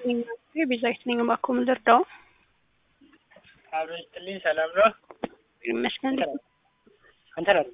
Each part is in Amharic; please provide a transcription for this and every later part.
ቤዛዊት ነኝ። እባክዎ ምን ልርዳዎ? አብሮ ይስጥልኝ። ሰላም ነው? ይመስገን። አንተ ነህ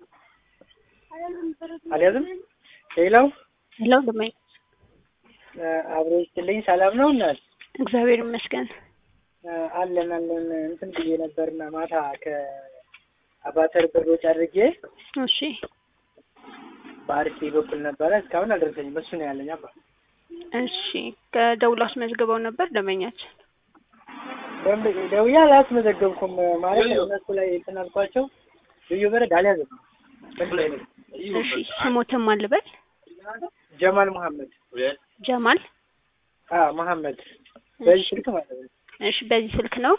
አልያዝም። ሌላው ሄሎ ደማኝ አብሮ ይስጥልኝ። ሰላም ነው እናት? እግዚአብሔር ይመስገን። አለን አለን። እንትን ብዬ ነበርና ማታ ከአባተር ብሮች አድርጌ እሺ በአርሲ በኩል ነበረ። እስካሁን አልደረሰኝም። እሱ ነው ያለኝ አባ እሺ ከደውሎ አስመዝግበው ነበር ደንበኛችን? ደንብ- ደውዬ አላስመዘገብኩም ማለት እነሱ ላይ እንትን አልኳቸው። ልዩ በረድ አልያዘም። በዚህ ላይ ነው። እሺ ስሞትም አልበል ጀማል መሐመድ ጀማል። አዎ መሐመድ በዚህ ስልክ ማለት ነው። እሺ በዚህ ስልክ ነው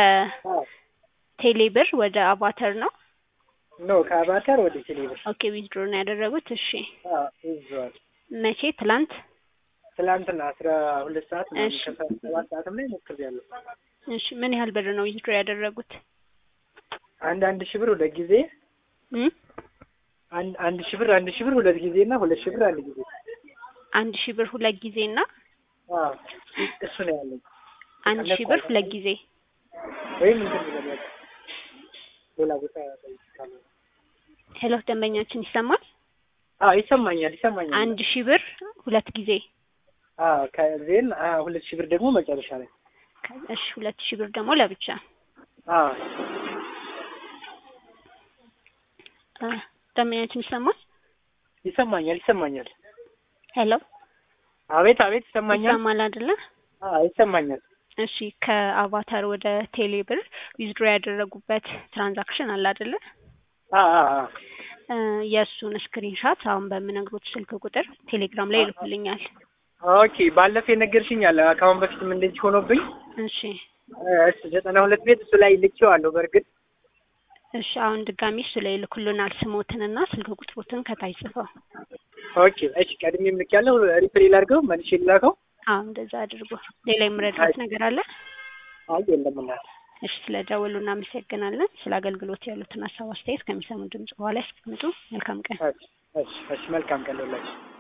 ከቴሌ ብር ወደ አቫተር ነው። ኖ ከአባተር ወደ ቴሌብር ኦኬ ዊዝድሮ ነው ያደረጉት። እሺ ይዘዋል። መቼ? ትላንት። ትላንትና አስራ ሁለት ሰዓት ምናምን እሺ። ከሰባት ሰዓትም ላይ ሞክሬያለሁ። እሺ ምን ያህል ብር ነው ዊዝድሮ ያደረጉት? አንድ አንድ ሺህ ብር ሁለት ጊዜ እም? አንድ አንድ ሺህ ብር አንድ ሺህ ብር ሁለት ጊዜ እና ሁለት ሺህ ብር አንድ ጊዜ አንድ ሺህ ብር ሁለት ጊዜ እና አዎ እሱ ነው ያለኝ። አንድ ሺህ ብር ሁለት ጊዜ። ወይም እንትን ብለን ሌላ ቦታ ጠይቃለሁ። ሄሎ ደንበኛችን ይሰማል? አዎ ይሰማኛል ይሰማኛል። አንድ ሺህ ብር ሁለት ጊዜ። አዎ ከዜን አዎ ሁለት ሺህ ብር ደግሞ መጨረሻ ላይ እሺ ሁለት ሺህ ብር ደግሞ ለብቻ። አዎ አ፣ ደንበኛችን ይሰማል? ይሰማኛል ይሰማኛል። ሄሎ አቤት አቤት ይሰማኛል። ይሰማል አይደለ? አዎ ይሰማኛል። እሺ ከአቫታር ወደ ቴሌ ብር ዊዝድሮ ያደረጉበት ትራንዛክሽን አለ አይደለ? አዎ አዎ አዎ እ፣ የእሱን ስክሪንሻት አሁን በምነግሮት ስልክ ቁጥር ቴሌግራም ላይ ይልኩልኛል። ኦኬ ባለፈ የነገርሽኝ አለ ከአሁን በፊትም እንደዚህ ሆኖብኝ እሺ እሱ ዘጠና ሁለት ቤት እሱ ላይ ልኬዋለሁ። በእርግጥ እሺ አሁን ድጋሚ እሱ ላይ ይልኩልናል ስሞትንና ስልክ ቁጥሮትን ከታች ጽፈው። ኦኬ እሺ ቀድሜም ልኬያለሁ። ሪፕሌይ ላድርገው መልሼ ልላከው። አዎ እንደዛ አድርጎ። ሌላ የምረዳት ነገር አለ? አይ የለም እናት። እሺ ስለ ደወሉ እናመሰግናለን። ስለ አገልግሎት ያሉትን ሀሳብ አስተያየት ከሚሰሙ ድምጽ በኋላ ያስቀምጡ። መልካም ቀን። እሺ እሺ እሺ መልካም ቀን ይሁንላችሁ።